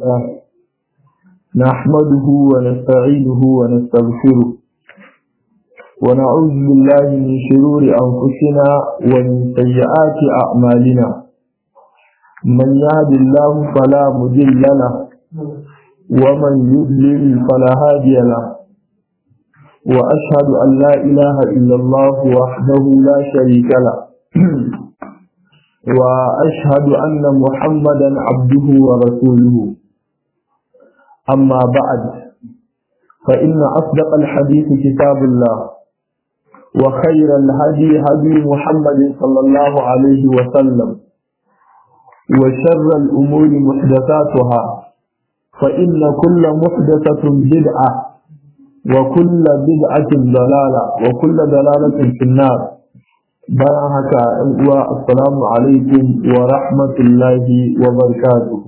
لله نحمده ونستعينه ونستغفره ونعوذ بالله من شرور أنفسنا ومن سيئات أعمالنا من يهد الله فلا مضل له ومن يضلل فلا هادي له وأشهد أن لا إله إلا الله وحده لا شريك له وأشهد أن محمدا عبده ورسوله أما بعد فإن أصدق الحديث كتاب الله وخير الهدي هدي محمد صلى الله عليه وسلم وشر الأمور محدثاتها فإن كل محدثة بدعة وكل بدعة ضلالة وكل ضلالة في النار bayan haka ‘yan uwa assalamu alaikum wa rahmatullahi wa barakatuh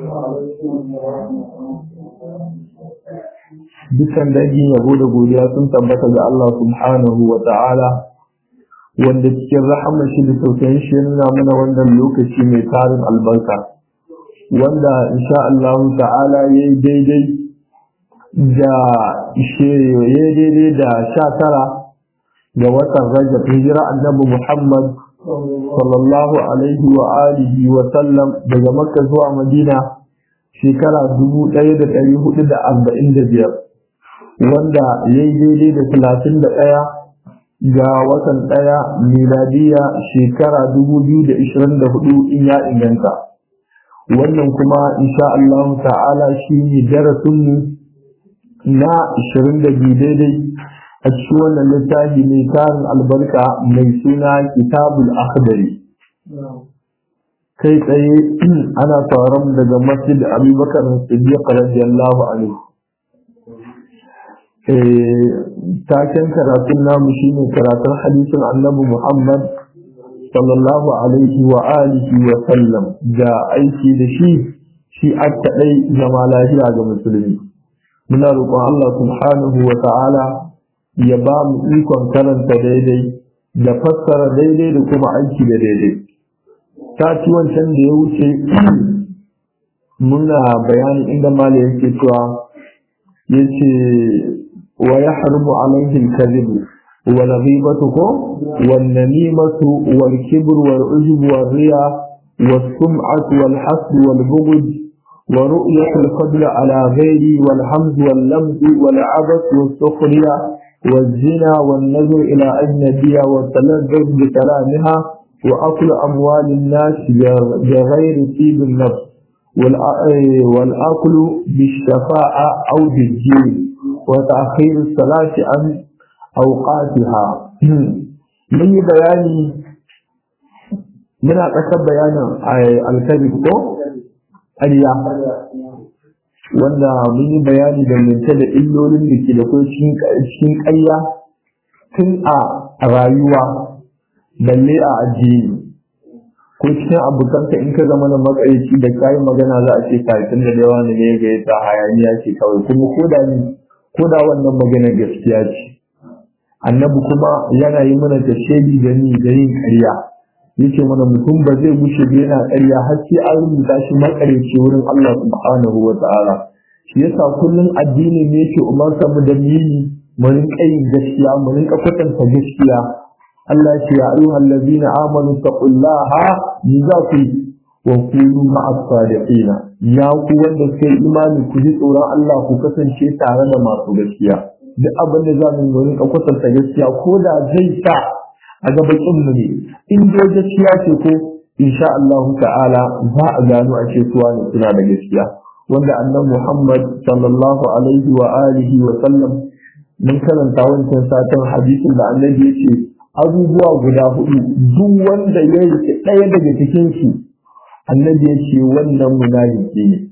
dukan dangin yabo da godiya sun tabbata ga Allah subhanahu wa ta'ala wanda cikin rahama shi da tausayin shi nuna mana wannan lokaci mai tarin albarka wanda insha Allah ta'ala ya yi daidai da ya daidai da sha tara ga watan rajab hijira annabi Muhammad sallallahu alaihi wa alihi wa sallam daga makka zuwa madina shekara dubu ɗaya da ɗari hudu da arba'in da biyar wanda ya yi daidai da talatin da ɗaya ga watan ɗaya miladiya shekara dubu biyu da ishirin da hudu in ya inganta wannan kuma insha Allah ta'ala shi ne darasinmu na ishirin da biyu daidai a cikin wannan littafi mai tarin albarka mai suna kitabul akhdari kai tsaye ana taron daga masjid abubakar siddiq radiyallahu anhu taken karatun namu shine karatun hadisin annabi muhammad sallallahu alaihi wa alihi wa sallam da aiki da shi shi a kaɗai zama lafiya ga musulmi muna roƙon allah subhanahu wa ta'ala ya ba mu ikon karanta daidai da fassara daidai da kuma aiki da daidai sati wancan da ya wuce muna bayani inda mala yake cewa ya ce wa ya harbu alaihi kadhibu wa ghibatuhu wan namimatu wal kibr wal ujub wal riya was sum'atu wal hasd wal bughd ورؤية الفضل على غيري والحمد واللمز والعبث والسخرية والزنا والنظر إلى أجنبية والتلذذ بكلامها وأكل أموال الناس بغير طيب النفس والأكل بالشفاعة أو بالجيل وتأخير الصلاة عن أوقاتها من بياني من أكثر بيان الكذب ƙarya wanda mun yi bayani dangance da illolin da ke da kuma cikin ƙarya tun a rayuwa balle a addini ko cikin abokanka in ka zama na makaici da kayi magana za a ce kafin da yawa ne ga yadda hayaniya ce kawai kuma ko da ni ko da wannan magana gaskiya ce annabi kuma yana yi mana tashedi da ni da yin ƙarya yake mana mutum ba zai gushe ba yana ƙarya har sai an rubuta shi makareci wurin Allah subhanahu wa ta'ala shi yasa kullum addini ne yake umarta mu da mini mu rinka yin gaskiya mu rinka kwatanta gaskiya Allah ya ce ya ayyuhal ladzina amanu taqullaha ni za ku wa kunu ma'as sadiqin ya ku wanda sai imani ku ji tsoron Allah ku kasance tare da masu gaskiya duk abin da za mu rinka kwatanta gaskiya ko da zai sa a gabakin mu ne in dai gaskiya ce ko insha Allah ta'ala za a gano a ce suwa ne suna da gaskiya wanda annan Muhammad sallallahu alaihi wa alihi wa sallam mun karanta wancan satin hadisin da annabi ya ce abubuwa guda hudu duk wanda ya yi ɗaya daga cikin su annabi ya ce wannan munafiki ne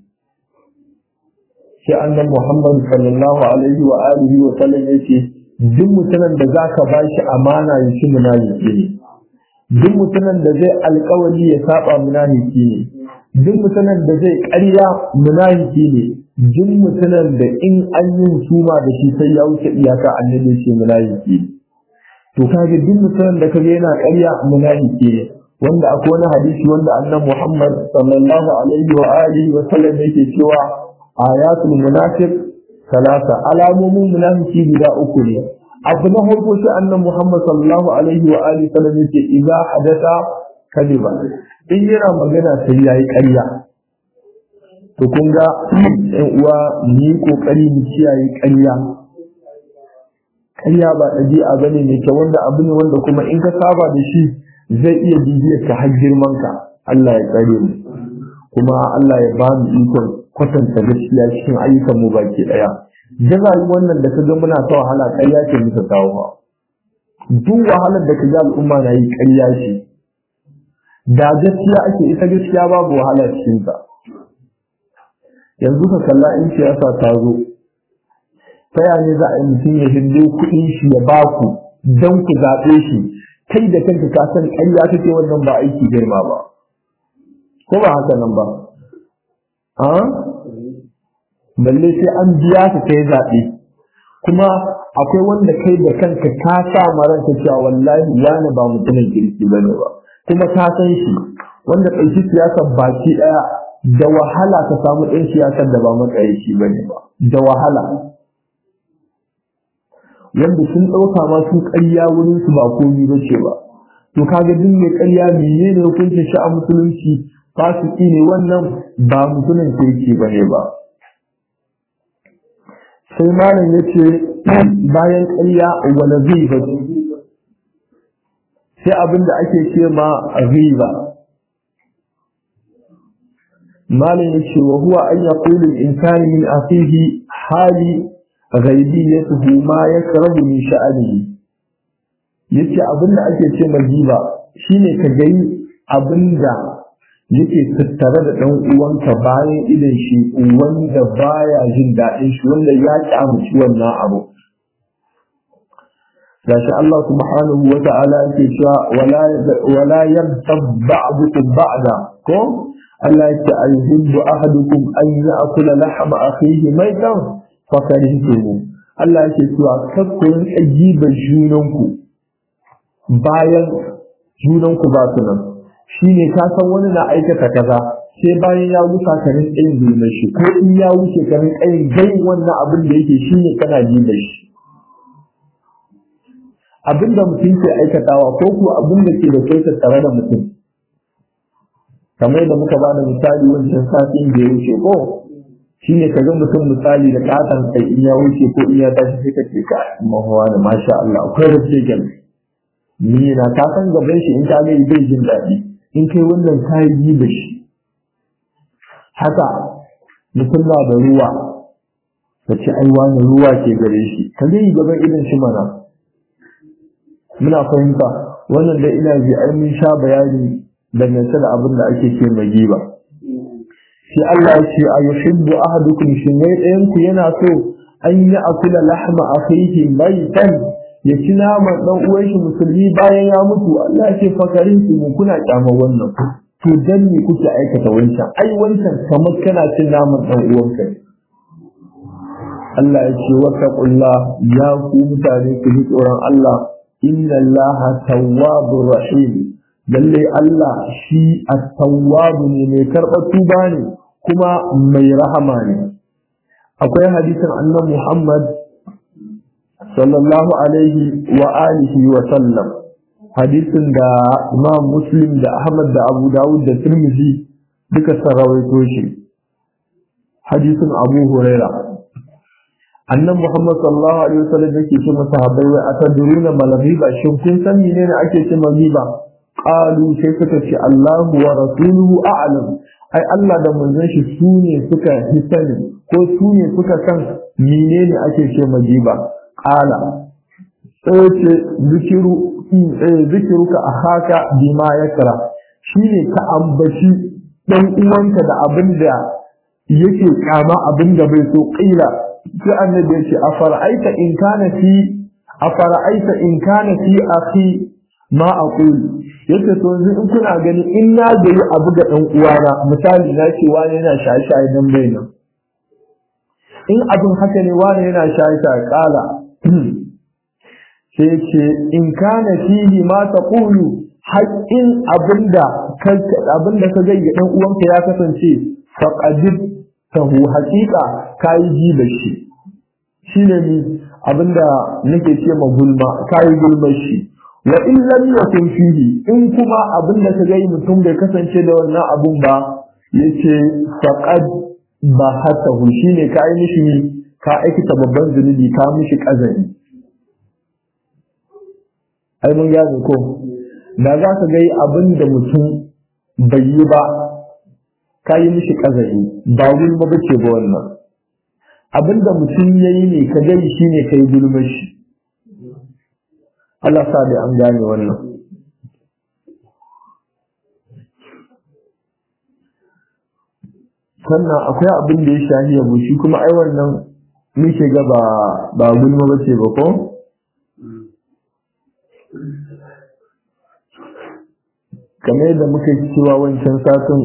sai annan Muhammad sallallahu alaihi wa alihi wa sallam ya ce duk mutumin da za ka ba shi amana ya ci munafiki ne duk mutumin da zai alkawari ya saba munafiki ne duk mutumin da zai ƙarya munafiki ne duk mutumin da in an yi suma da shi sai ya wuce iyaka annabi ce munafiki ne to kage duk mutumin da kaga yana ƙarya munafiki ne wanda akwai wani hadisi wanda annan Muhammad sallallahu alaihi wa alihi wa sallam yake cewa ayatul munafiq salasa alamomin munafiki guda uku ne abu na farko sai annan Muhammad sallallahu alaihi wa alihi wa sallam yake idza hadatha kadiba in yana magana sai yayi ƙarya to kun ga ɗan uwa mu yi kokari mu kiyaye ƙarya ƙarya ba ɗabi'a bane mai kyau wanda abu ne wanda kuma in ka saba da shi zai iya bibiyar ka har girman ka Allah ya tsare mu kuma Allah ya ba mu ikon kwatanta gaskiya cikin ayyukan mu baki daya jaza wannan da kaga muna ta wahala ƙarya ce muka kawo ba duk wahalar da kaga al'umma na yi ƙarya ce da gaskiya ake ita gaskiya babu wahala cikin ta yanzu ka kalla in siyasa ta zo ta yaya za a yi mutum ya hindo kuɗin shi ya baku don ku zaɓe shi kai da kanka ka san ƙarya kake wannan ba aiki girma ba ko ba haka nan ba a balle sai an biya ka kai zaɓe kuma akwai wanda kai da kanka ka sa ma ranka cewa wallahi wani ba mutumin kirki bane ba kuma ka san shi wanda ɗauki siyasar baki ɗaya da wahala ka samu ɗan siyasar da ba matsayi bane ba da wahala wanda sun ɗauka ma su ƙarya wurin su ba komi ba ce ba to kaga duk mai ƙarya menene hukuncin shi a musulunci fasiki ne wannan ba mutumin kirki ba ne ba sai malam ya ce bayan ƙarya wala zai ba sai abin da ake ce ma riba malam ya ce wa huwa an yaqulu al-insanu min akhihi hali ghaibiyatuhu ma yakrahu min sha'anihi yace abinda ake ce majiba shine ka gani abinda yake tattare da dan uwanka bayan idan shi wanda baya jin daɗin shi wanda ya kyamuci wannan abu gashi Allah subhanahu wa ta'ala yake cewa wala wala yabtab ba'dukum ba'da ko Allah yake ayyuhibbu ahadukum an ya'kula lahma akhihi maitan fakarihtumu Allah yake cewa kakkurin ajibar junanku bayan junanku ba su nan shine ka san wani na aikata kaza sai bayan ya wuce ka rin tsayin zulmar shi ko in ya wuce ka rin tsayin gai wannan abin da yake shine kana jibar shi abin da mutum ke aikatawa ko kuwa abin da ke da kai tattare da mutum kamar da muka ba da misali wancan satin da ya wuce ko shi ne ka ga mutum misali da katon kai in ya wuce ko in ya tashi sai ka ce ka mahuwa da masha Allah akwai da ce gani ni na ka san gaban shi in ka ga bai jin daɗi in kai wannan kayi yi da shi haka mutum na da ruwa ka ce ai wani ruwa ke gare shi ka ga yi gaban idan shi mana muna fahimta wannan da ina ji ai mun sha bayani dangance da abin da ake ce mai giba sai Allah ya ce a yuhibbu ahadukum shin ne ɗayan ku yana so an yi akula lahma akhihi maitan ya ci naman dan uwan shi musulmi bayan ya mutu Allah ya ce fakarin ku kuna kyamar wannan to dan ne kuke aikata wancan ai wancan kamar kana cin naman dan uwanka Allah ya ce wattaqullah ya ku mutane ku ji tsoron Allah inna Allah tawwabur rahim lalle Allah shi at-tawwab ne mai karɓar tuba ne kuma mai rahama ne akwai hadisin annan Muhammad sallallahu alaihi wa alihi wa sallam hadisin da Imam Muslim da Ahmad da Abu Dawud da Tirmidhi duka sun rawaito shi hadisin Abu Huraira annan Muhammad sallallahu alaihi wa sallam yake ce masahabai wai atadruna malabiba shin kun san menene ake ce magiba qalu sai suka ce Allahu wa rasuluhu a'lam ai Allah da manzon shi su ne suka hisani ko su ne suka san menene ake ce magiba qala sai ce zikiru zikiruka ahaka bima yakra shine ka ambaci dan uwanka da abin da yake kama abin da bai so qila sai annabi ya ce afara'aita in kana fi afara'aita in kana fi akhi ma aqulu yace to yanzu in kuna gani in na gari abu ga dan uwana misali na ce wani yana shaye-shaye dan bai nan in abin haka ne wani yana shaye-shaye kala sai ce in kana fihi ma taqulu haƙƙin abinda abinda ka ga dan uwanka ya kasance faqadib tahu haƙiƙa kai ji da shi shine ni abinda nake ce ma gulma kai gulmar shi wa in lam yakun fihi in kuma abinda ka ga mutum bai kasance da wannan abun ba yace faqad ba hatahu shine kai mishi ka aikata babban zunubi ka mishi kazari ai mun gane ko da za ka ga abin da mutum bai yi ba ka yi mishi kazari ba gulma ba ce ba wannan abin da mutum ya yi ne ka gani shi ne ka yi gulma shi Allah sa da an gane wannan sannan akwai abin da ya shahi yabo shi kuma ai wannan muke ga ba ba gulma ba ce ba ko kamar yadda muka yi cewa wancan satin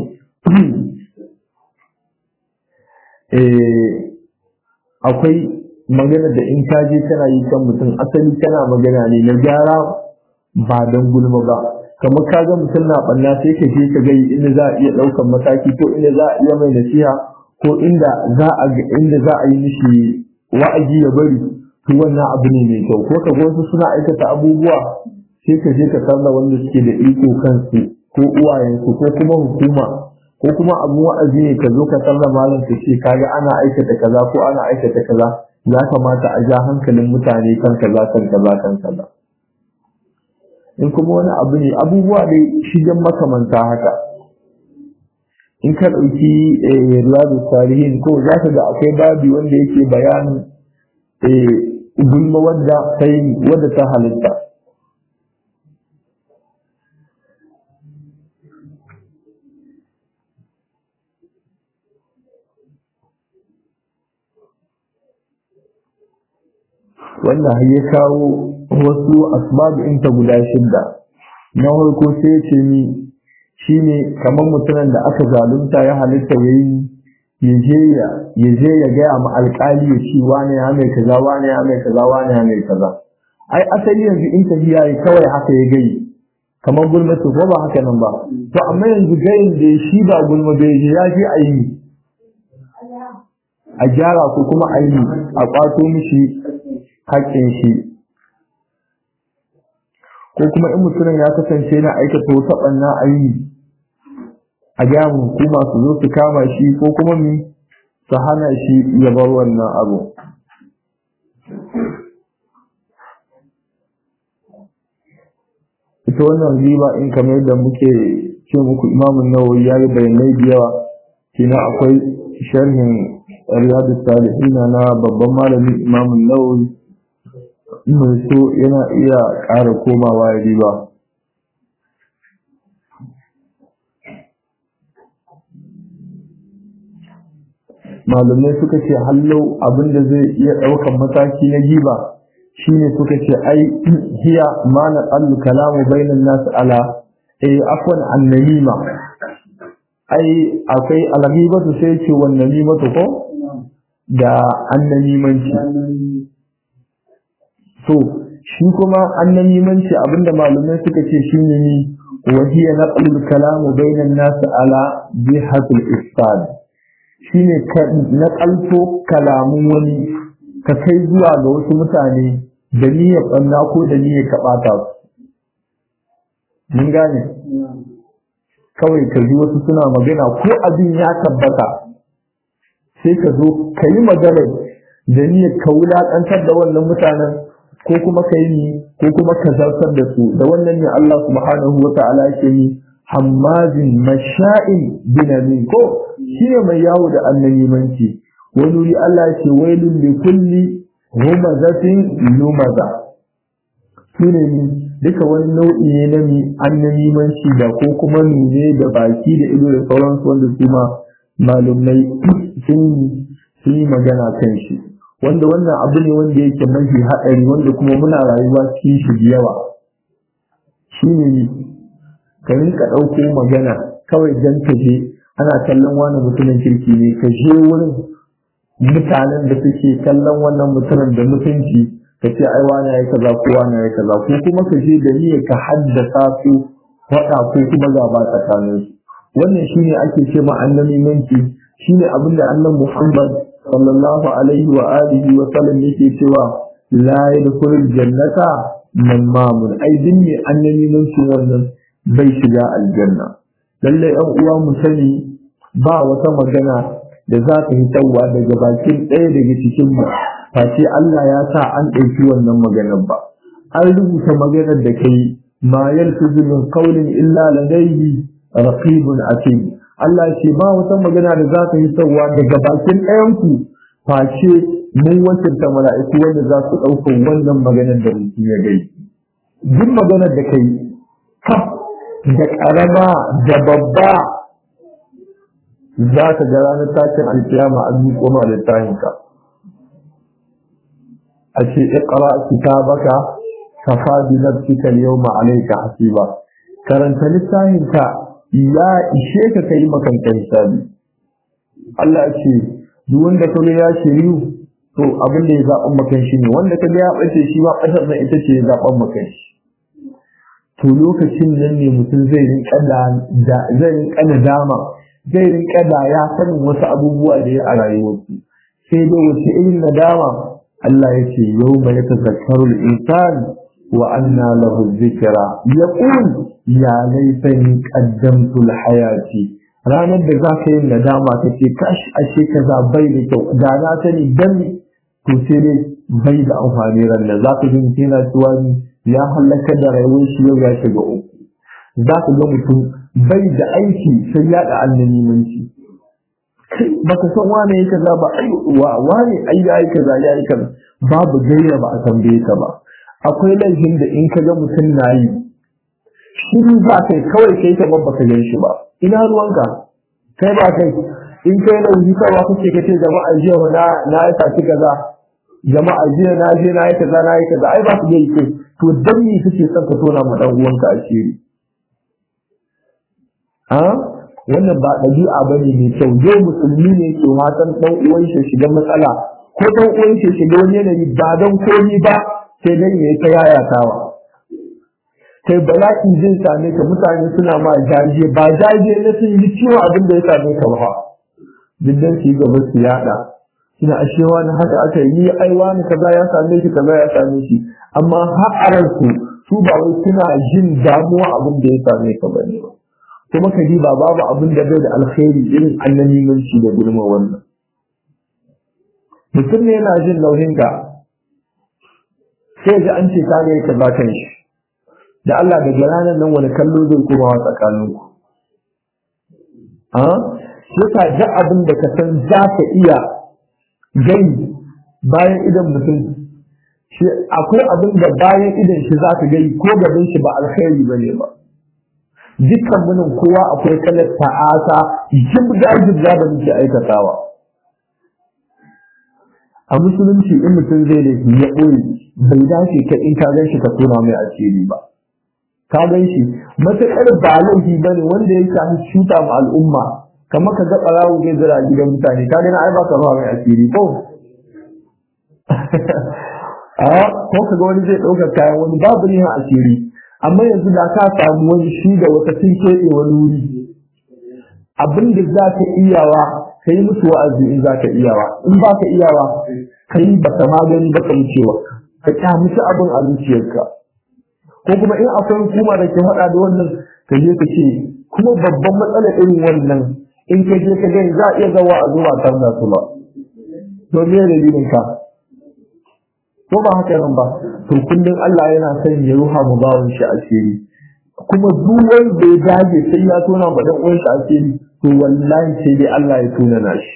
akwai magana da in ka je kana yi kan mutum asali kana magana ne na gyara ba don gulma ba kamar ka ga mutum na ɓanna sai ka je ka gai inda za a iya ɗaukan mataki ko inda za a iya mai nasiha ko inda za a inda za a yi mishi wa'azi ya bari to wannan abu ne mai kyau ko ka ga wasu suna aikata abubuwa sai ka je ka sarra wanda suke da iko kansu ko uwayensu ko kuma hukuma ko kuma abu wa'azi ne ka zo ka sarra malam ka ce kaga ana aikata kaza ko ana aikata kaza ya kamata a ja hankalin mutane kan kaza kan kaza kan kaza in kuma wani abu ne abubuwa dai shigen makamanta haka in ka ɗauki riyadu tarihin ko za ka ga akwai babi wanda yake bayanin gulma wadda ta wadda ta halitta wannan ya kawo wasu asbab ta guda shidda na farko sai ya ce ni shine kamar mutumin da aka zalunta ya halitta yayi ya je ya ya je ya ga ma alƙali ya ce wani ya mai kaza wani ya mai kaza wani ya mai kaza ai asali yanzu in tafiya yi kawai haka ya gai kamar gulma ko ba haka nan ba to amma yanzu gayin da shi ba gulma bai je ya je a yi a gyara ko kuma a yi a kwato mishi haƙƙin shi ko kuma in mutumin ya kasance yana aikata wata ɓanna a yi a gaya hukuma su zo su kama shi ko kuma mi su hana shi ya bar wannan abu ita wannan riba in kamar da muke ce muku imamun nawawi ya yi bayanai da yawa kina akwai sharhin riyadu salihina na babban malamin imamun nawawi mai so yana iya ƙara komawa ya riba malamai suka ce hallau abinda zai iya ɗaukan mataki na giba shine suka ce ai hiya ma na tsallu kalamu bainan nasu ala eh afwan annamima ai akwai alghibatu sai ce wannan nimatu ko da annamimanci so shi kuma annamimanci abinda malamai suka ce shine ni wa hiya naqlul kalamu bainan nasu ala bihatul ifsad shine ka naƙalto kalamun wani ka kai zuwa ga wasu mutane da niyyar ɓanna ko da niyyar ka ɓata su. Mun gane? Kawai ka ji wasu suna magana ko abin ya tabbata sai ka zo ka yi maganar da niyyar ka wulaƙantar da wannan mutanen ko kuma ka yi ko kuma ka zartar da su da wannan ne Allah subhanahu wa ta'ala yake ni hammazin masha'in binamin ko shi ne mai yawo da annabimanci wani wuri Allah ce wailun li kulli humazatin lumaza su ne ni duka wani nau'i ne na mi annabimanci da ko kuma nune da baki da ido da sauransu wanda su ma malumai sun yi magana kan shi wanda wannan abu ne wanda yake mafi haɗari wanda kuma muna rayuwa cikin shi da yawa shi ne ka rinka ɗauko magana kawai don ka je ana kallon wani mutumin kirki ne ka je wurin mutanen da suke kallon wannan mutumin da mutunci ka ce ai wani yayi kaza ko wani yayi kaza ko kuma ka je da niyyar ka haddasa su faɗa ko kuma gaba tsakanin su wannan shine ake ce ma annamimanci shine abin da annan Muhammad sallallahu alaihi wa alihi wa sallam yake cewa la yadkhulul jannata mamun ai din ne annamimanci wannan bai shiga aljanna lalle ɗan uwa mu sani ba wata magana da za ta yi tsawa daga bakin ɗaya daga cikin mu face Allah ya sa an ɗauki wannan maganar ba an rubuta maganar da kai ma yalfizu min qawlin illa ladayhi raqibun atid Allah ce ba wata magana da za ta yi tsawa daga bakin ɗayan ku face mun wakilta mala'iku wanda za su ɗauka wannan maganar da mutum ya gai duk maganar da kai kaf da ƙarama da babba za ka ga ranar tashin alkiyama an yi koma da tahinka a ce iqra kitabaka kafa bi nafsika al-yawma alayka hasiba karanta littafinka ya ishe ka kai makanka hisabi Allah ce duk wanda kaga ya shiriyu to abin da ya zaɓan makan shi ne wanda kaga ya ɓace shi ba ɓatar nan ita ce ya zaɓan makan shi to lokacin nan ne mutum zai rinka da zai rinka nadama zai rinka da ya sanin wasu abubuwa da ya a rayuwarsu sai dai wace irin nadama Allah ya ce yau mai tazakkaru al-insan wa anna lahu dhikra yaqul ya laitani qaddamtu al-hayati ranar da za ka yi nadama ka ce kash ashe kaza bai da kyau da na sani dan to sai dai bai da amfani ran da za ka ji yana cewa ya halaka da rayuwar shi yau ya shiga uku za ka ga mutum bai da aiki sai ya da annanimanci baka san wane ya kaza ba ai wa wane ai ya yi kaza ya yi kaza babu gaira ba a tambaye ka ba akwai laifin da in ka ga mutum na yi shiru za kai kawai kai ka babba ka gan shi ba ina ruwanka kai ba kai in kai laifi kawa kuke ka ce jama'a jiya na na yi saci kaza jama'a jiya na je na yi kaza na yi kaza ai ba su yi kai to dan me kake son ka tona ma dan uwanka asiri a wannan ba ɗabi'a ba ne mai kyau yau musulmi ne ke watan ɗan uwan shi shiga matsala ko ɗan uwan shi shiga wani yanayi ba don komi ba sai dan ya ta yayatawa kai bala'i zai same ka mutane suna ma jaje ba jaje na sun yi ciwo abin da ya same ka ba diddan su yi gaba su yada suna ashewa na haka aka yi ai wani kaza ya same shi kaza ya same shi amma har su su ba wai suna jin damuwa abin da ya same ka bane ba kuma ka ji ba babu abin da bai da alkhairi irin annamimanci da gulma wannan mutum ne yana jin nauyin ka sai ga an ce ka ga ka ba kan shi da Allah daga ranar nan wani kallo zai kuma wa tsakanin ku a sai ka ji abin da ka san za ka iya gani bayan idan mutum shi akwai abin da bayan idan shi za ka gani ko gaban shi ba alkhairi bane ba dukkan munin kowa akwai kalar ta'ata jibga jibga da muke aikatawa a musulunci in mutum zai da ya ɓoye bai dace ka in ka gan shi ka tona mai asiri ba ka gan shi matuƙar ba laifi ba ne wanda ya shafi cuta ma al'umma kamar ka ga ɓarawo zai zira gidan mutane ka gani ai ba ka mai asiri ko a ko ka ga wani zai ɗaukar kayan wani babu ne asiri amma yanzu da ka samu wani shi da wata sun keɓe wani wuri abin da za ka iyawa ka yi musu wa'azi in za ka iyawa in ba ka iyawa ka yi ba ka magani ba ka wucewa ka kyamuci abin a zuciyarka ko kuma in akwai hukuma da ke faɗa da wannan ka je ka ce kuma babban matsala irin wannan in ka je ka gani za a iya zawa a zuwa tar da su ba to me dalilin ka ko ba haka nan ba to kullum Allah yana son ya ruha mu bawon shi asiri kuma duk wanda ya dage sai ya tona ma dan uwan shi asiri to wallahi sai dai Allah ya tona nashi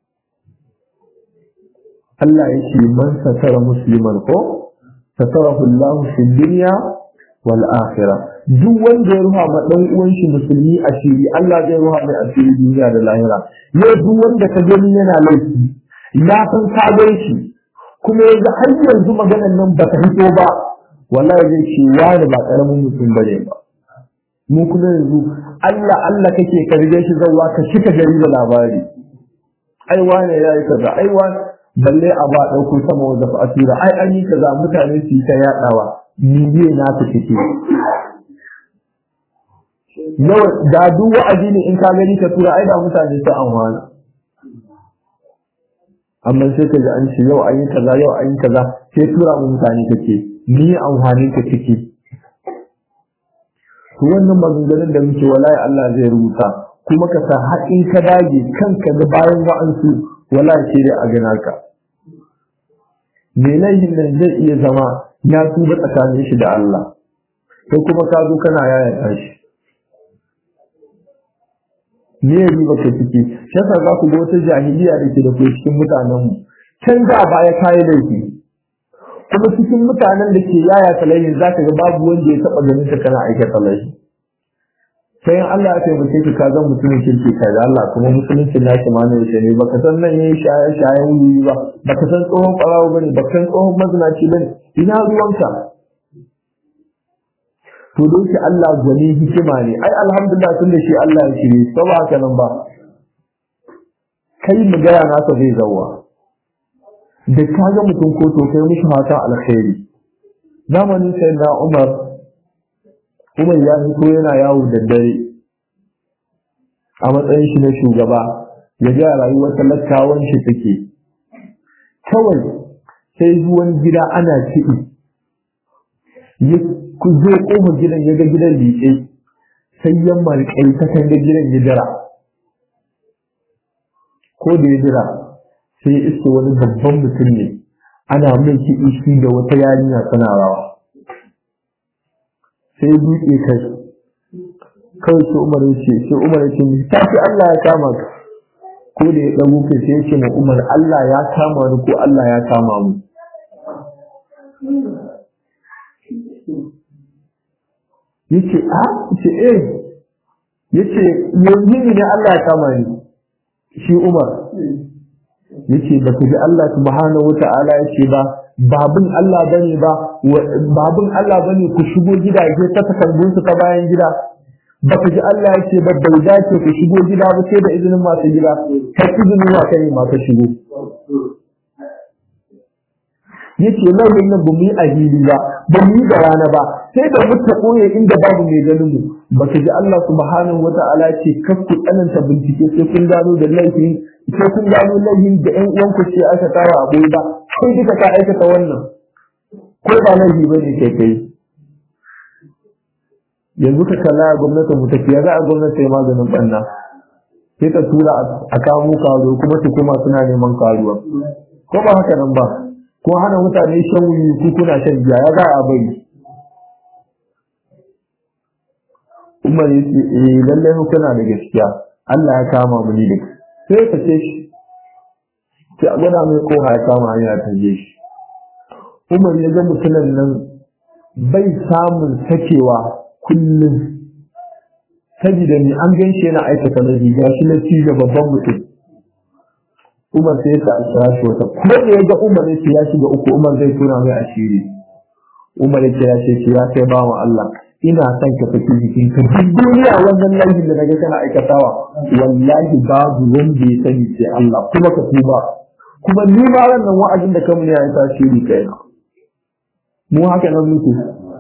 Allah ya ce man satara musliman ko satarahu Allah fi dunya wal akhirah duk wanda ya ruha ma dan uwan shi musulmi asiri Allah zai ruha mai asiri duniya da lahira yau duk wanda ka gani yana laifi ya san ka gan shi kuma yanzu har yanzu maganan nan ba ta fito ba wallahi zai ce wani ba karamin mutum bane ba mu kuma yanzu Allah Allah kake ka rige shi zawwa ka cika gari da labari ai wani yayi kaza ai wani balle a ba dauko sama wanda fa asira ai an yi kaza mutane su ta yadawa ni ne na ta kike yawa da duk wa'azi ne in ka gani ka tura ai da mutane su amfana amma sai ka ji an ce yau an yi kaza yau an yi kaza sai tura mu mutane kake ni amfanin ka ciki to wannan maganganun da muke wallahi Allah zai rubuta kuma ka sa haƙin ka dage kanka da bayan wa'ansu wallahi sai dai a gana ka me laihin nan zai iya zama ya tuba tsakanin shi da Allah sai kuma ka zo kana yaya shi me ya riba ka ciki shi yasa za ku ga wata jahiliya da ke da ke cikin mutanenmu can da baya kayi laifi kuma cikin mutanen da ke yaya talayin za ka ga babu wanda ya taɓa ganin ka kana aikata laifi sai in Allah ya taimake ka ka zan mutumin kirki ka da Allah kuma musulunci na shi ma ne yace ne baka san nan yayi shaye shayen wuri ba baka san tsohon ɓarawo bane baka san tsohon mazinaci bane ina ruwanka to da yake Allah gwani hikima ne ai alhamdulillah tun da shi Allah ya shirye to ba haka nan ba kai mu gaya nasa zai zawa da ka ga mutum ko to kai mishi fatan alkhairi zamanin sai na Umar Umar ya fito yana yawo da dare a matsayin shi na shugaba ya ga rayuwar talakawan shi take kawai sai zuwan gida ana kiɗi ku zo kofar gidan ya ga gidan liƙe sai ya marƙai ta kan ga gidan ya jira ko da ya jira sai iske wani babban mutum ne ana mai kiɗi shi da wata yarinya tana rawa sai ya buɗe kai kawai sai umar ya ce sai umar ya ce ta fi Allah ya kama ka ko da ya ɗago kai sai ya ce ma umar Allah ya kama ni ko Allah ya kama mu yace a ce eh yace yanzu ne Allah ya kama ni shi Umar yace ba ku ji Allah subhanahu wata'ala yace ba babun Allah bane ba babun Allah bane ku shigo gidaje ta takardun su ta bayan gida ba ku ji Allah yace ba bai dace ku shigo gida ba sai da izinin masu gida ta izinin wa kai ma ka shigo yace lauyin nan ba mu yi ahili ba ba mu yi da rana ba sai da muka koye inda babu mai ganin mu ba ka ji Allah subhanahu wata'ala ce kar ku tsananta bincike sai kun gano da laifin sai kun gano laifin da ƴan uwanku ce aka tara a ba kai duka ka aikata wannan ko ba laifi bane kai kai yanzu ka kalla a gwamnatin mu tafiya za a gwamnati ya maganin banna sai ka tura a kamo karo kuma su kuma suna neman karuwa ko ba haka nan ba ko hana mutane shan wuyi ku kuna shan giya ya za a bari Umar ya ce eh lalle mu kana da gaskiya Allah ya kama mu ni da sai ka ce shi sai a gwada mai koha ya kama hanya ta je shi Umar ya ga mutumin nan bai samun sakewa kullum saboda ni an gan shi yana aikata na riga shi na ci da babban mutum Umar sai ta kira shi wata ko da ya ga Umar ya ce ya shiga uku Umar zai tona mai asiri Umar ya ce ya ce ya kai bawan Allah ina son ka fiti jikin ka duk duniya wannan laifin da naga kana aikatawa wallahi babu wanda ya sani sai Allah kuma ka tuba kuma ni ma wannan wa'azin da kamun ya tasiri kai mu haka nan muke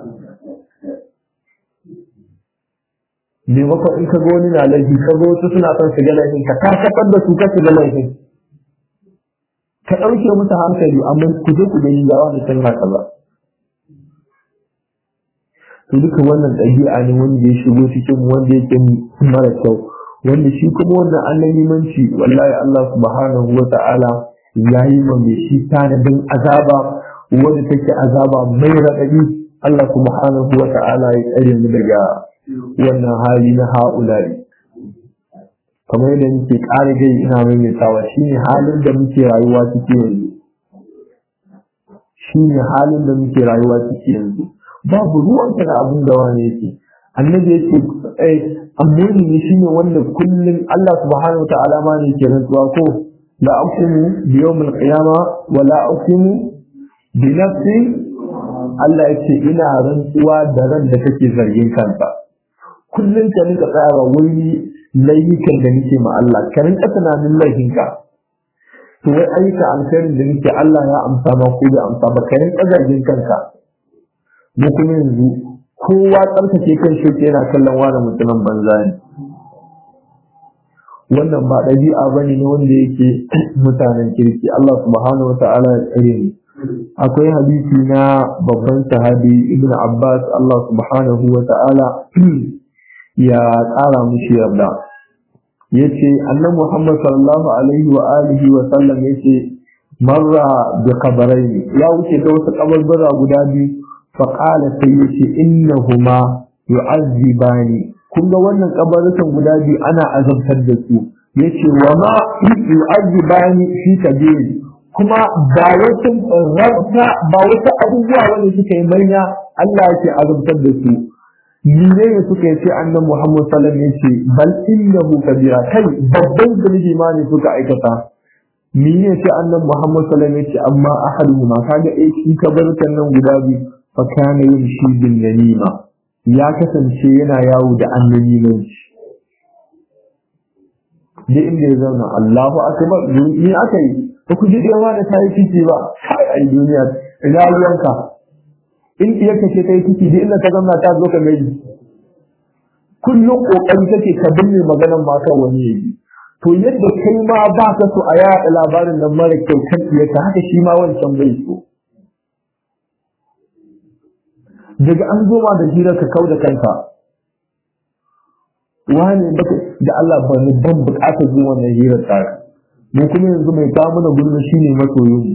me maka in ka ga wani na laifi ka ga wasu suna son su ga laifin ka karkatar da su ka su ga laifin ka ɗauke musu hankali amma ku je ku gani ga wani san haka ba to duka wannan ɗabi'a ne wanda ya shigo cikin wanda yake mara kyau wanda shi kuma wannan annabimanci wallahi Allah subhanahu wa ta'ala ya yi ma mai shi tanadin azaba wanda take azaba mai raɗaɗi Allah subhanahu wa ta'ala ya tsare mu daga wannan hali na ha'ulari kamar yadda muke ƙara gai ina maimaitawa shine halin da muke rayuwa ciki yanzu shine halin da muke rayuwa ciki yanzu babu ruwanka da abin da wani yake annabi yake eh amuri ne shine wanda kullum Allah subhanahu ta'ala ma ne ke rantsuwa ko la aqsimu bi yawmil qiyama wa la aqsimu bi nafsi Allah yake ina rantsuwa da ran da take zargin kansa kullum ka rinka tsara wani laifukan da nake ma Allah ka rinka tunanin laifinka to wai ayyuka alkhairin da nake Allah ya amsa ma ko bai amsa ba ka rinka zargin kanka mu kuma yanzu kowa tsarkake kan shi yana kallon wani mutumin banza ne wannan ba ɗabi'a ba ne wanda yake mutanen kirki Allah subhanahu wa ta'ala ya tsare ni akwai hadisi na babban sahabi ibn Abbas Allah subhanahu wa ta'ala ya ƙara mushi yarda yace annabi Muhammad sallallahu alaihi wa alihi wa sallam yace marra bi qabrayn ya wuce da wasu kabarbara guda biyu fa qala sai yace innahuma yu'azzibani kun ga wannan kabarukan guda biyu ana azabtar da su yace wa ma yu'azzibani fi kabir kuma ba wasu rabta ba wasu abubuwa wanda suka yi manya Allah yake azabtar da su mene ne suka yi sai annan Muhammad sallallahu alaihi wasallam yace bal innahu kabira kai babban zunubi ma ne suka aikata mene ne sai annan Muhammad sallallahu alaihi wasallam yace amma ahaduhuma kaga eh shi kabarkan nan guda biyu fa kana yamshi bin namima ya kasance yana yawo da annamimanci da inda ya zauna Allahu akbar ni aka yi ba ku ji yawa da tayi ciki ba kai ai duniya ina ruwanka in iya kace ta yi ciki da inda ta zama ta zo ka mai kullum kokari kake ka binne maganar ma kan wani yayi to yadda kai ma ba ka so a yaɗa labarin nan mara kyau kan iya ka haka shi ma wancan bai so daga an zo ma da hira ka kau da kanka wani baka da Allah ba ni ban bukatar zuwa wannan hirar tsara mu kuma yanzu mai kawo mana gulma shine masoyin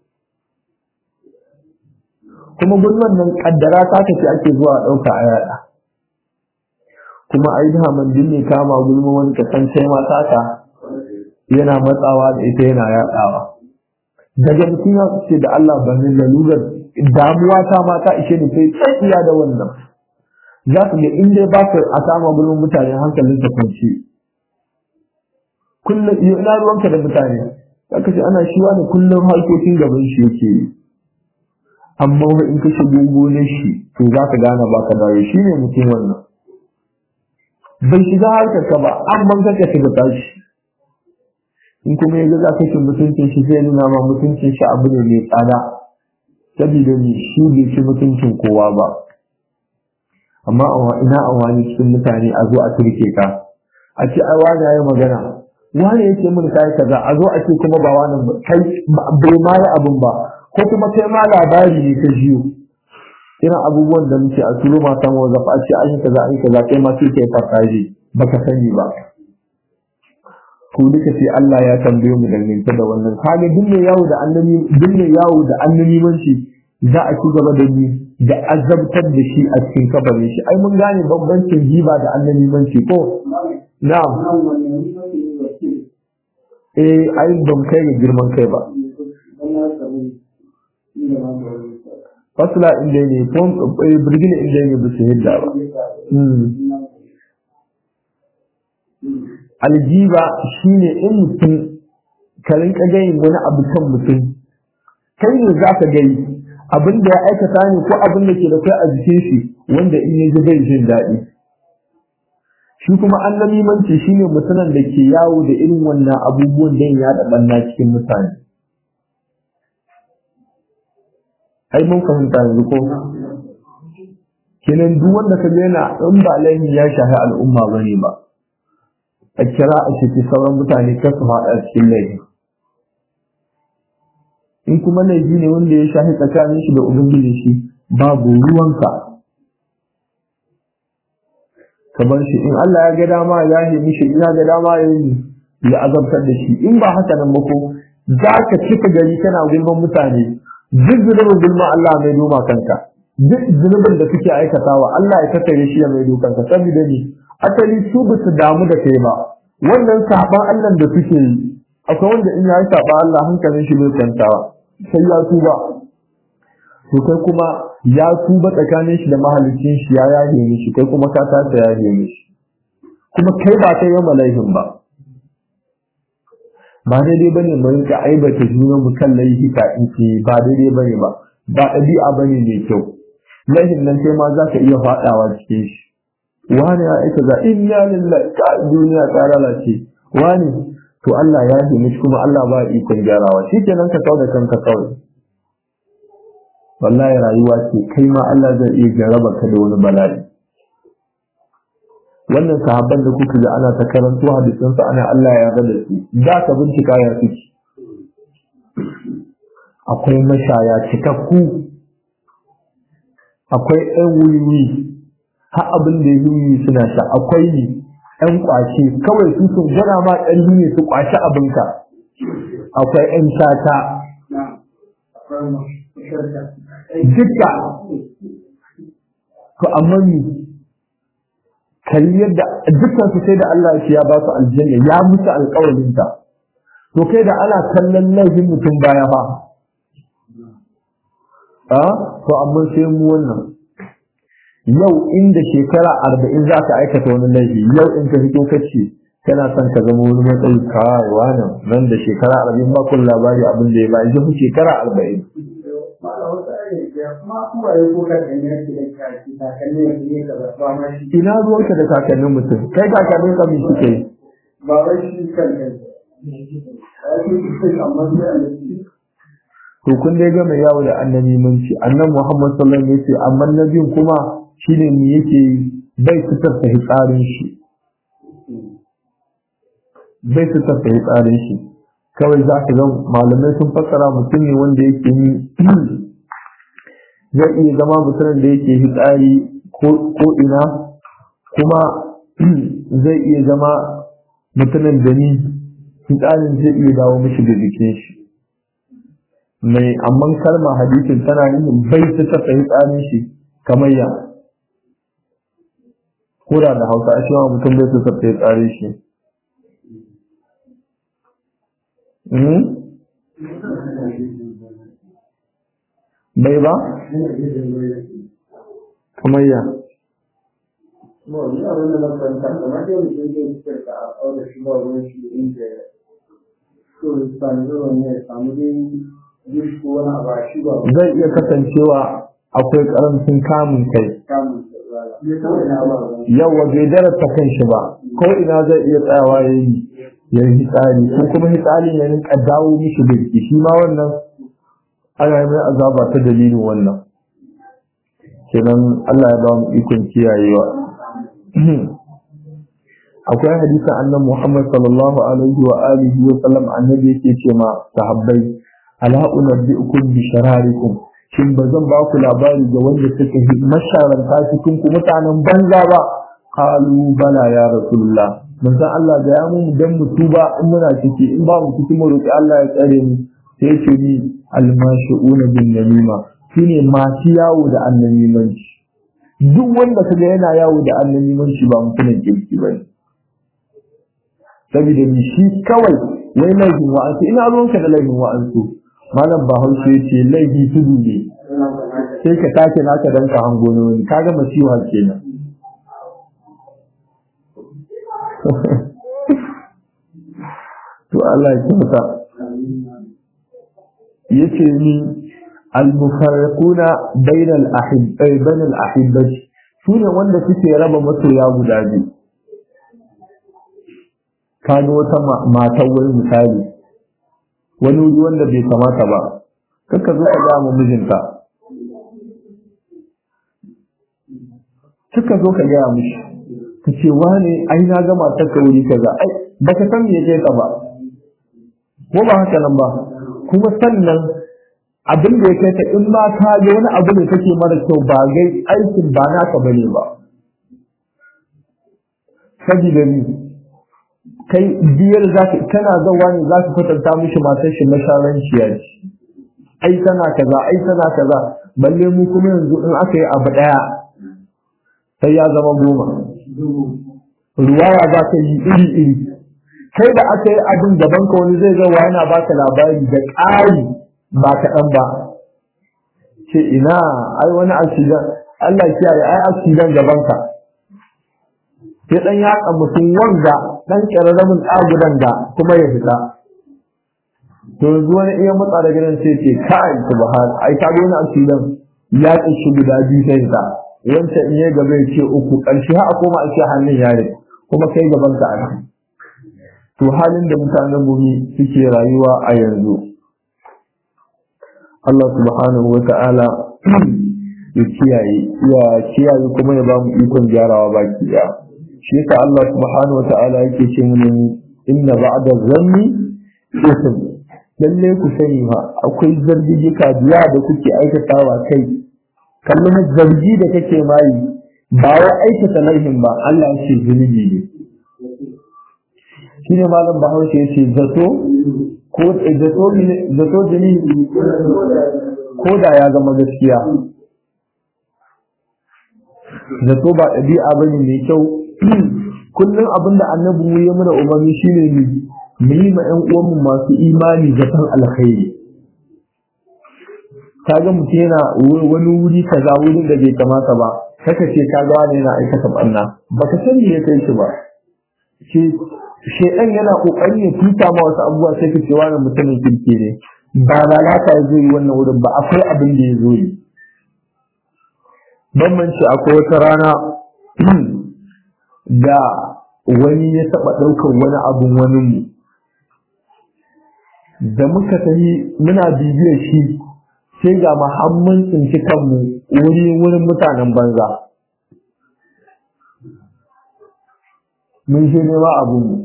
kuma gulman nan kaddara ta kace ake zuwa dauka a yada kuma ai da man dinne kama gulma wani ka san sai ma taka yana matsawa da ita yana yadawa daga mutum ya ce da Allah ba ni lalurar damuwa ta ma ta ishe ni sai tsakiya da wannan za ka ga in dai ba ka a sama gulman mutane hankalin ta kwanci kullum ina ruwanka da mutane za ka ce ana shi wani kullum harkokin gaban shi yake yi amma in ka shigo gonar shi to za ka gane ba ka dawo shi ne mutum wannan bai shiga harkar ka ba amma ka ka shiga tashi in kuma ya ga za ka ci mutuncin shi zai nuna ma mutuncin shi abu ne mai tsada saboda ni shi bai ci mutuncin kowa ba amma ina a wani cikin mutane a zo a turke ka a ce ai wani ya yi magana wani yake mun kai kaza a zo a ce kuma ba wani kai bai ma yi abin ba ko kuma kai ma labari ne ka jiyo irin abubuwan da muke a turo matan wazaf a ce an yi kaza an yi kaza kai ma sai kai farfaje baka sani ba ko duka sai Allah ya tambaye mu dangance da wannan kaga duk mai yawo da annabi duk mai yawo da annabi manci za a ci gaba da ni da azabtar da shi a cikin kabarin shi ai mun gane bambancin jiba da annabi manci ko na'am eh ai ban kai ga girman kai ba fasla inda ne ko birgina inda ne ba su hidda ba aljiba shine in mutum ka rinka gayin wani abu kan mutum kai ne za ka gai abin da ya aikata ne ko abin da ke da kai a jikin shi wanda in ya ji bai jin daɗi shi kuma an namimanci shine mutumin da ke yawo da irin wannan abubuwan da ya da banna cikin mutane ai mun fahimta yanzu ko kenan duk wanda ka ga yana in ba laifi ya shafi al'umma bane ba a kira a ciki sauran mutane kar su haɗa cikin laifi in kuma laifi ne wanda ya shafi tsakanin shi da ubangiji shi babu ruwanka ka bar shi in Allah ya ga dama ya yi mishi in ya ga dama ya yi ya azabtar da shi in ba haka nan ba ko za ka cika gari kana gulman mutane duk zunubin gulma Allah mai doma kanka duk zunubin da suke aikatawa Allah ya tattare shi ya mai dokanka saboda ni asali su ba su damu da kai ba wannan saban Allah da suke yi akwai wanda in ya yi saban Allah hankalin shi bai kwantawa sai ya tuba to kai kuma ya tuba tsakanin shi da mahalicin shi ya yahe mishi kai kuma ka tasa ya yahe mishi kuma kai ba kai yau malaihin ba ba daidai bane mu rinka aibata junan mu kan laifuka in ce ba daidai bane ba ba ɗabi'a bane mai kyau laihin nan kai ma za ka iya faɗawa cikin shi wani ya aika za inna lillahi ka duniya ta lalace wani to Allah ya yi mishi kuma Allah ba ikon gyarawa shi kenan ka kauda kanka kawai wallahi rayuwa ce kai ma Allah zai iya jarraba ka da wani bala'i wannan sahabban da kuka ga ana ta karanto hadisan su ana Allah ya yarda da su da ka bincika ya suke akwai mashaya cikakku akwai ɗan wuri har abin da ya yi suna sha akwai ɗan ƙwace kawai su sun gwada ma ɗan ne su ƙwace abinka akwai ɗan shata duka to amma ni kalli yadda dukkan su sai da Allah ya ba su aljanna ya musu alƙawarin ta to kai da ana kallon laifin mutum baya fa a to amma sai mu wannan yau inda shekara arba'in za ka aikata wani laifi yau in ka fito kace kana son ka zama wani matsayi kawai wani nan da shekara arba'in ba kun labari abin da ya ba yanzu shekara arba'in ina ruwanka da kakannin mutum kai kakannin ka mai suke ba wai shi kan to kun dai ga mai yawo da annabi munci annabi Muhammad sallallahu alaihi wasallam yace amma nabin kuma shine me yake bai fitar da hitsarin shi bai fitar da hitsarin shi kawai za ka ga malamai sun fassara mutum ne wanda yake yi zai iya zama mutumin da yake hitsari ko ina kuma zai iya zama mutumin da ni hitsarin zai iya dawo mishi da jikin shi mai amman kalma hadisin tana nufin bai ta tafa hitsarin shi kamar ya kura da hausa a cewa mutum bai ta tafa hitsarin shi bai ba? kamar ya zai iya kasancewa akwai karancin kamun kai yawa bai darata kan shi ba ko ina zai iya tsayawa ya yi ya yi hitsari ko kuma hitsarin ya rinka dawo mishi birki shi ma wannan ana yi mai azaba ta dalilin wannan kenan Allah ya ba mu ikon kiyayewa akwai hadisin annabi Muhammad sallallahu alaihi wa alihi wa sallam annabi yake ce ma sahabbai ala unabbiukum bi shararikum shin ba zan ba ku labari ga wanda suka yi masharanta cikin ku mutanen banza ba qalu bala ya rasulullah manzon Allah ga ya mu dan mu tuba in muna ciki in ba mu ciki mu roki Allah ya tsare mu sai ce ni almashuuna bin namima shine masu yawo da annamimanci duk wanda kaga yana yawo da annamimanci ba mutumin kirki ba ne saboda ni shi kawai wai laifin wa'ansu ina ruwanka da laifin wa'ansu malam bahaushe ya ce laifi tudu ne sai ka take naka dan ka hango na wani kaga masiwa kenan to Allah ya kyauta yace ni al-mufarriquna bayna al-ahibbai bayna al-ahibbati sune wanda suke raba masoya guda biyu kaga wata matan wani misali wani wuri wanda bai kamata ba kaka zo ka ga mu mijinta kaka zo ka ga mishi ka ce wani ai na ga matar ka wuri kaza ai baka san me yake ka ba ko ba haka nan ba kuma sannan abin da ya kai ta in ma ka ga wani abu ne kake mara kyau ba gai aikin ba naka bane ba saboda ni kai biyar za ka kana zawa ne za ka kwatanta mishi matar shi masharanciya ce ai tana kaza ai tana kaza balle mu kuma yanzu in aka yi abu daya sai ya zama goma ruwaya za ka yi iri iri kai da aka yi abin gaban ka wani zai zawa yana baka labari da ƙari ba kaɗan ba ce ina ai wani accident Allah kiyaye ai accident gaban ka sai dan yaƙa mutum wanda dan ƙararramin ɗagudan da kuma ya fita to yanzu wani iya matsa da gidan sai ce kai subhan ai ka ga wani accident ya shi guda biyu sai ta wancan in ya gaba ya ce uku ƙarshe ha a koma a ce hannun yare kuma kai gaban ka a to halin da mutanen gumi suke rayuwa a yanzu Allah subhanahu wa ta'ala ya kiyaye ya kiyaye kuma ya ba mu ikon gyarawa baki daya shi yasa Allah subhanahu wata'ala yake ce mun inna ba'da zanni ism lalle ku sani ma akwai zargijika biya da kuke aikatawa kai kallon zargi da kake mai ba wai aikata laifin ba Allah ya ce zunubi ne shine malam Bahaushe ya ce zato ko zato zato jini ko da ya zama gaskiya zato ba ɗabi'a ba ne mai kyau kullum abinda annabi mu ya mana umarni shine ne mu yi ma ƴan uwanmu masu imani zaton alkhairi kaga mutum yana wani wuri kaza wurin da bai kamata ba kaka ce kaga wani yana aikata banna baka sani ya kai shi ba ce shedan yana kokarin ya tuta ma wasu abubuwa sai ka ce wani mutumin kirki ne ba lalata ya zo yi wannan wurin ba akwai abin da ya zo yi bambanci akwai wata rana da wani ya taɓa ɗaukar wani abin wani mu da muka tafi muna bibiyar shi sai ga muhammin tsinci kanmu wuri wurin mutanen banza mun shi nema abin mu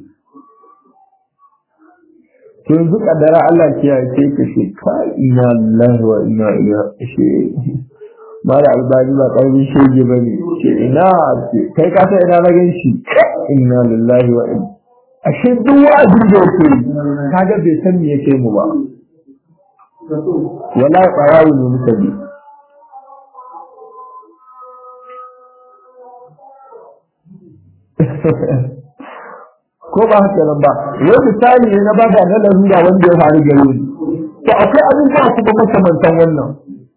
to yanzu kaddara Allah kiyaye sai ka ce ka ina lillahi wa ina ilaihi mara albani ba ƙarfin shege ba ne ce ina kai ka ina na gan shi inna lillahi wa inna ashe duk wa'azin da yake kaga bai san me yake mu ba wala qarawu ne muka bi ko ba haka nan ba wai misali ne na ba da na larura wanda ya faru gare ni to akwai abubuwa kuma makamantan wannan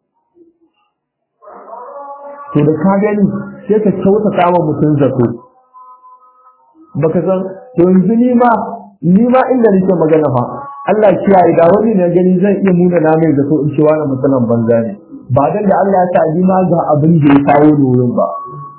to da ka gani sai ka kyauta kama mutum zato baka san to yanzu ni ma ni ma inda nake magana fa Allah kiyaye da wani na gani zan iya muna na mai zato in ce wani mutumin banza ne ba dan da Allah ya sa ni ma ga abin da ya kawo ni wurin ba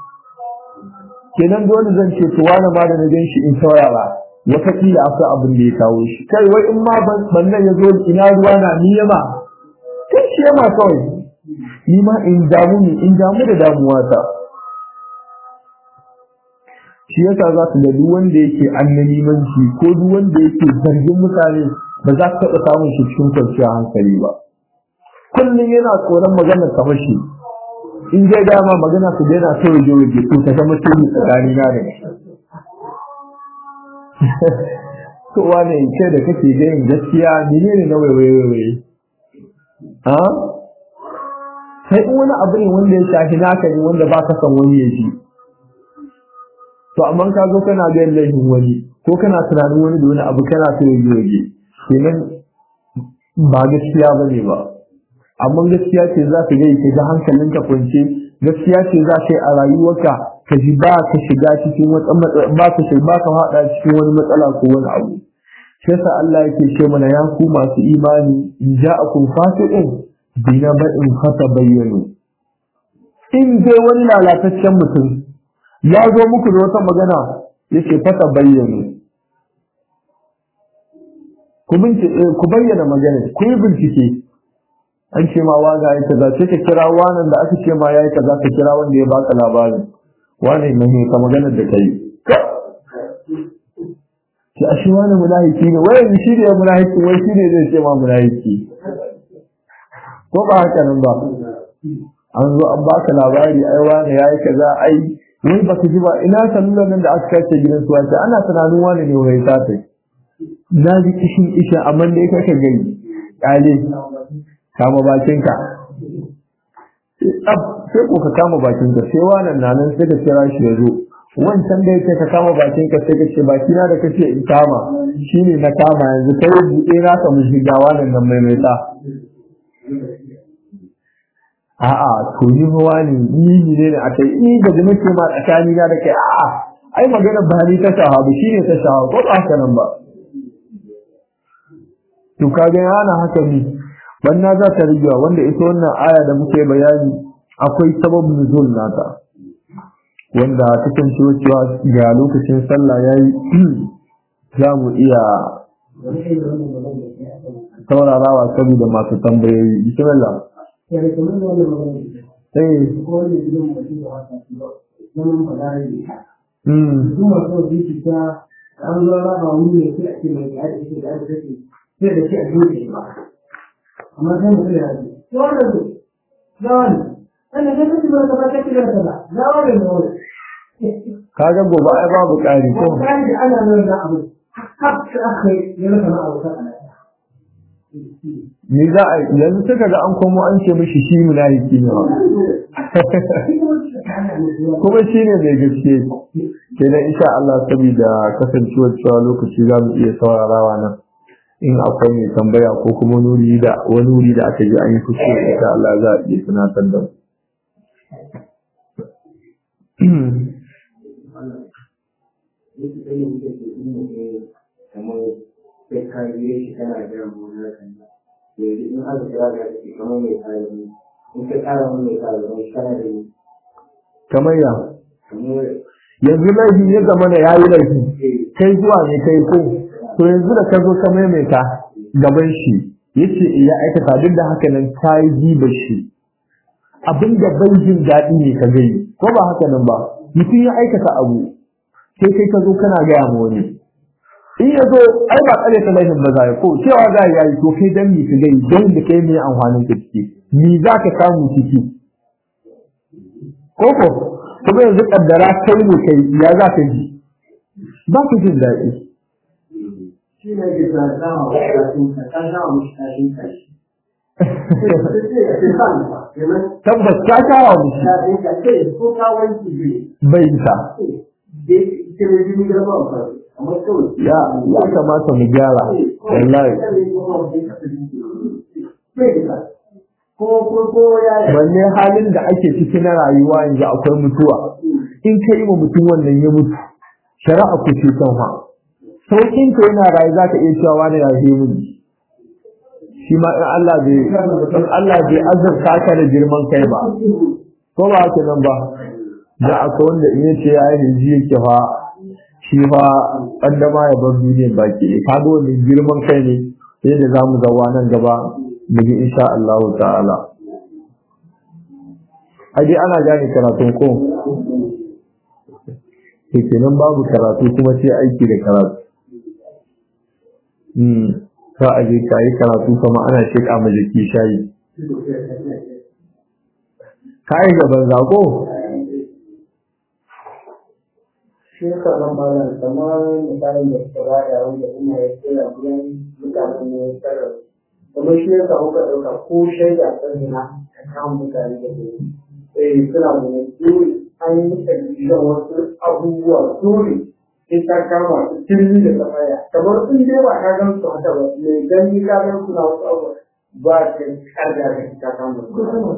kenan dole zan ce to wani ma da na gan shi in saurara wataƙila akwai abin da ya kawo shi kai wai in ma ban nan ya zo ina ruwa na ni yama kai shi yama kawai ni ma in damu ne in damu da damuwa ta shi yasa za ka ga duk wanda yake annanimanci ko duk wanda yake zargin mutane ba za ka taɓa samun shi cikin kwanciyar hankali ba kullum yana tsoron magana ta mashi in dai dama magana su daina ta waje waje to ta zama tuni tsakani na da to wane ce da kake gayin gaskiya menene na waiwaiwaiwai ha sai in wani abu ne wanda ya shafi naka ne wanda ba ka san wani ya ji to amma ka zo kana ga laifin wani ko kana tunanin wani da wani abu kana so ya waje kenan ba gaskiya ba ne ba amma gaskiya ce za ka gai ka ga hankalinka kwance gaskiya ce za ka yi a rayuwarka ka ji ba ka shiga cikin wata matsala ba ka shiga ba ka hada cikin wani matsala ko wani abu shi yasa Allah yake ce mana ya ku masu imani in ja'akum fasiqun bina ba'in fata bayyano in dai wani lalataccen mutum ya zo muku da wata magana yake fata bayyano ku bayyana magana ku yi bincike an ce ma waga ya kaza sai ka kira wanan da aka ce ma ya yi kaza ka kira wanda ya baka labarin wane ne ka magana da kai ki ashe wani munafiki ne wai shi ne munafiki wai shi ne zai ce ma munafiki ko ba haka nan ba an zo an baka labari ai wani yayi kaza ai wai baka ji ba ina sallulan nan da aka kace gidan su wace ana tunanin wani ne wai ta tai na ji kishin isha amma dai kake gani kale kama bakinka sai ko ka kama bakinka sai wannan nan sai ka kira shi ya zo wancan da yake ka kama bakinka sai ka ce bakina da kace in kama shine na kama yanzu kai buɗe na ka mu shiga wannan nan maimaita a'a to ni ruwa ne ni ne ne akai ni da jini ce ma tsakani na da kai a'a ai magana ba ni ta shahabu shine ta shahabu ko ba haka nan ba to kaga yana haka ne banna za ta rigewa wanda ita wannan aya da muke bayani akwai sababin nuzul nata wanda kasancewa cewa ga lokacin sallah yayi za mu iya saurarawa saboda masu tambayoyi bismillah ya da kamar da wani magana eh ko wani gidan mutum da wata su ba zaman fadar da ita mm su masu zuci ta an zo raba wuri ne sai a ce mai ya da ke da aka take sai da ke a zuwa shi ba amma sai mutum ya ce ya wannan ne ya wani wannan sai kace ba ka ba kace ba ka ba ya wani ne wani kaga gobe ai babu ƙari ko ko kai da ana nan da abu har sai aka yi yana kana abu ta ana ni za a yanzu suka ga an komo an ce mishi shi munafiki ne ba kuma shi ne mai gaske kenan insha Allah saboda kasancewar cewa lokaci za mu iya saurarawa nan in akwai mai tambaya ko kuma wani wuri da wani wuri da aka ji an yi kuskure insha Allah za a iya tunatar da mu kamar sai ka biye shi kana jiran gona kan yanzu in aka kira da shi kamar mai kayan ne in ka kara wani mai kayan ne kana da ni kamar ya kamar yanzu laifi ya zama da yayi laifi kai zuwa ne kai ko to yanzu da ka zo ka maimaita gaban shi yace ya aikata duk da haka nan ka yi jiba shi abinda bai jin daɗi ne ka gani ko ba haka nan ba mutum ya aikata abu sai kai ka zo kana gaya ma wani in ya zo ai ba tsare ta laifin ba za ko cewa za ya yi to kai dan mi ka gani dan da kai mai amfanin ka ciki ni za ka samu ciki ko ko kuma yanzu kaddara kai ne kai ya za ka ji ba ka jin daɗi shi ne ke sa dama wa kafin ka ka dama mushi kashin kashi tabbas ka kawo mu kafin ka ce ko ka wanki biyu bai isa da ke ne jini garba ba amma kawai ya ya kamata mu gyara wallahi ko ko ko ya wanne halin da ake ciki na rayuwa yanzu akwai mutuwa in ka yi wa mutum wannan ya mutu shari'a ku ce kan ha sauƙin ka yana rayu za ka iya cewa wani ya je mu shi ma in Allah bai in Allah bai azurta ka da girman kai ba ko ba haka nan ba da akwai wanda in yace ya yi hiji yake fa shi fa kaddama ya bar duniyar baki ne kaga wannan girman kai ne sai da zamu zawa nan gaba mu ji insha Allah ta'ala aje ana gane karatun ko to kenan babu karatu kuma sai aiki da karatu hmm ka aje kai karatu kuma ana sheka ma jiki shayi kai gaban zako shi ka nan malam kamar misalin da suka ba da wanda ina ya kira biyan mutanen ne ya tsara kamar shi ya samu ka ɗauka ko shaida kan na a kan mutane da ke eh suna da ne dole an yi exhibition wasu abubuwa dole sai ta kama su tilmi da tsafaya kamar sun dai ba ka gan su haka ba mai gani ka gan su na wasu abubuwa ba ka karga da ta kama su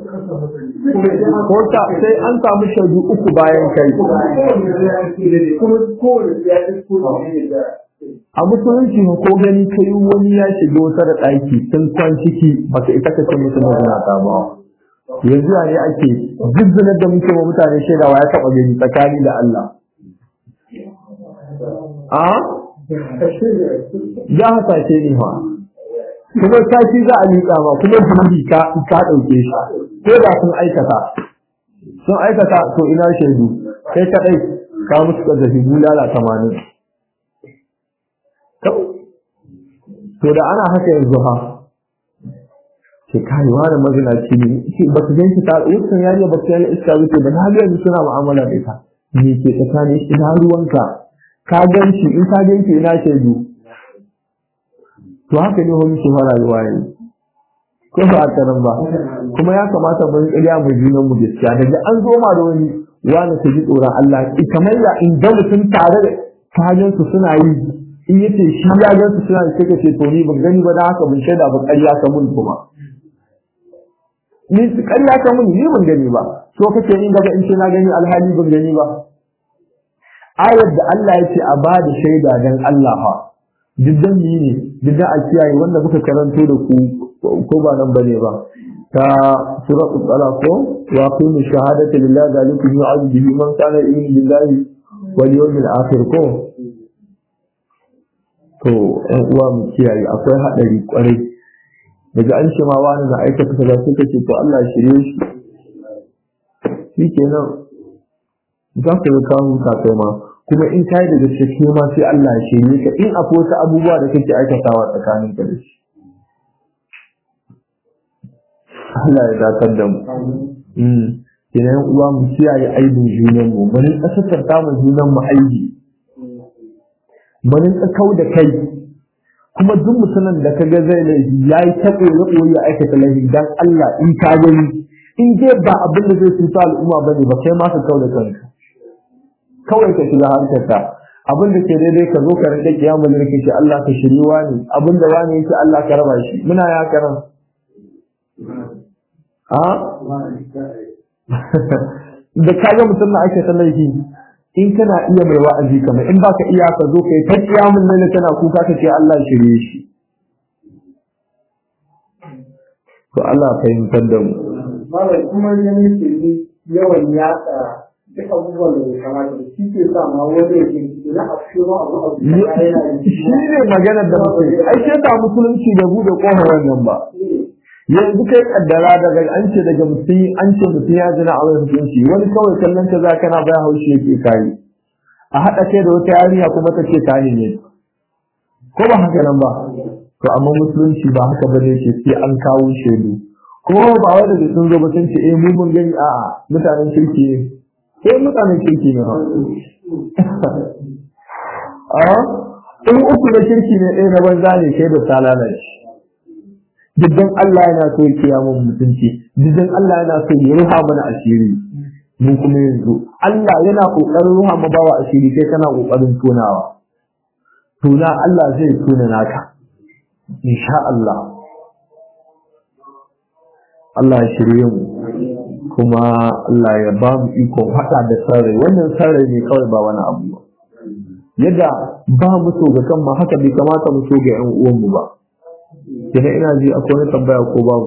ko ta sai an samu shaidu uku bayan kai kuma kowane ya ci kuma ne da a musulunci ko gani kai wani ya shiga wata da ɗaki sun kwan ciki baka ita ka ce musu mazuna ta ba yanzu ya ne ake zizzinar da muke wa mutane shaidawa ya taɓa gani tsakani da Allah a ya hasashe ne fa kuma sati za a liƙa ma kuma zunubi ka ka ɗauke shi ko da sun aikata sun aikata to ina shaidu kai kaɗai ka musu ƙazafi bulala tamanin to da ana haka yanzu ha ke kai wani mazinaci ne ce ba su gan shi ta wucin yariya ba su yana iska wuce ba na ga yanzu suna mu'amala da ita me ke tsakanin shi ina ruwanka ka gan shi in ka gan shi ina shaidu to haka ne ho muke fara rayuwa yanzu ko ba a karan ba kuma ya kamata mun ƙarya mu junan mu gaskiya daga an zo ma da wani wani ka ji tsoron Allah kamar ya in ga mutum tare da kajan su suna yi in yace shi ya gan su suna da sai ce to ni ban gani ba da haka mun shaida ba ƙarya ka mun kuma ni ƙarya ka mun ni ban gani ba so kace in daga in ce na gani alhali ban gani ba ayar da Allah ya ce a ba da shaida dan Allah fa diddan yi ne diddan a kiyaye wanda muka karanto da ku ko ba nan bane ba ta suratul talaq ko wa qimu shahadati lillahi zalikum yu'adhu bihi man kana yu'minu billahi wal yawmil akhir ko to ɗan uwa mu kiyaye akwai haɗari kwarai daga an ce ma wani na aikata kaza sai ka ce to Allah ya shirye shi shi kenan za ka ga ka huta kai ma kuma in kai da gaske ma sai Allah ya shirye ka in akwai wasu abubuwa da kake aikatawa tsakanin ka da shi Allah ya dakar da mu kenan uwa mu kiyaye aibin junan mu mun kasar ta mu junan mu aibi mun kau da kai kuma duk mutumin da kaga zai laifi yayi ta koyo ya aikata laifi dan Allah in ka gani in dai ba abin da zai cuta al'umma bane ba kai ma ka kau da kanka kawai ka shiga harkarka abin da ke daidai ka zo ka rike kiyamul lilki shi Allah ka shiri wani abin da wani yake Allah ka raba shi muna ya karan a da kaga mutum na ake laifi in kana iya mai wa'azi kamar in baka iya ka zo kai ta kiyamul lilki kana kuka ka ce Allah shirye shi to Allah fahimtar da mu malam kuma yana ke yawan yatsa duk abubuwan da bai kamata da shi ke sa ma wani ya ke na afshiro abu abu da yana yi shi ne maganar da mutum ai sai ta musulunci da bude kofar wannan ba yanzu kai kaddara daga an ce daga mutum an ce mutum ya zina a wani mutunci wani kawai kallon ka za kana baya haushi yake kayi a haɗa kai da wata yarinya kuma ta ce kayi ne ko ba haka nan ba to amma musulunci ba haka ba ne ce sai an kawo shaidu kuma ba wai daga sun zo ba sun ce eh mu mun gani a'a mutanen kirki ne sai mutanen kirki ne ba a in uku da kirki ne ɗaya na banza ne kai da ta lalace diddan Allah yana so ya kiya mun mutunci diddan Allah yana so ya ruha mana asiri mu kuma yanzu Allah yana kokarin ruha mu bawa asiri kai kana kokarin tonawa tona Allah zai tona naka insha Allah Allah ya shirye mu kuma Allah ya ba mu ikon haɗa da sarrai wannan sarrai ne kawai ba wani abu ba yadda ba mu so ga kan ma haka bai kamata mu so ga ƴan uwan mu ba kina ina ji akwai wani tambaya ko babu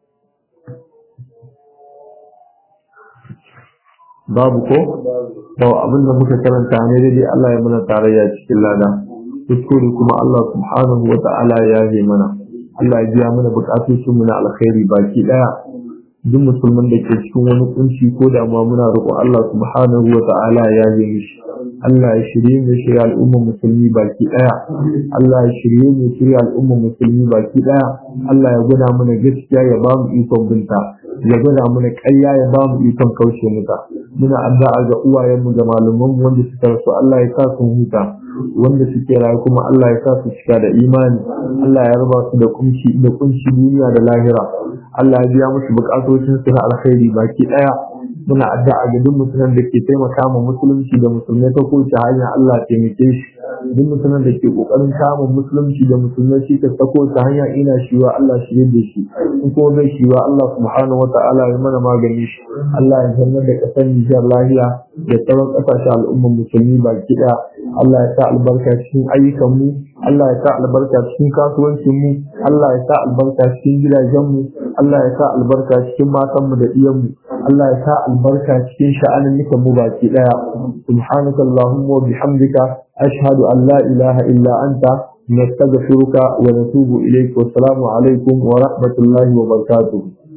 babu ko to abin da muka karanta ne dai Allah ya mana tarayya cikin lada kuskure kuma Allah subhanahu wa ta'ala ya yi mana Allah ya biya mana bukatun mu na alkhairi baki daya duk musulman da ke cikin wani kunci ko damuwa muna roƙo Allah subhanahu wa ta'ala ya yi mishi Allah ya shirye mu shirya al'ummar musulmi baki daya Allah ya shirye mu shirya al'ummar musulmi baki daya Allah ya gwada mana gaskiya ya ba mu ikon binta ya gwada mana ƙarya ya ba mu ikon kauce muta muna addu'a ga uwayenmu da malamanmu wanda suka rasu Allah ya sa su huta wanda suke rayu kuma Allah ya sa su cika da imani Allah ya raba su da kunci da kunci duniya da lahira Allah ya biya musu bukatocin su na alkhairi baki daya muna addu'a ga duk mutumin da ke taimaka ma musulunci da musulmai ta kowace hanya Allah ya taimake shi duk mutumin da ke kokarin kama musulunci da musulmai shi ta kowace hanya ina shiwa Allah shi da shi in kuma bai shiwa Allah subhanahu wata'ala ya mana magani shi Allah ya zanna da kasar Nijar lahiya da sauran kasashen al'ummar musulmi baki daya Allah ya sa albarka cikin ayyukan mu Allah ya sa albarka cikin kasuwancin mu Allah ya sa albarka cikin gidajen mu Allah ya sa albarka cikin matan mu da iyan mu Allah ya sa albarka cikin sha'anin nukan mu baki daya subhanaka allahumma wa bihamdika ashhadu an la ilaha illa anta nastaghfiruka wa natubu ilayk wa assalamu alaikum wa rahmatullahi wa barakatuh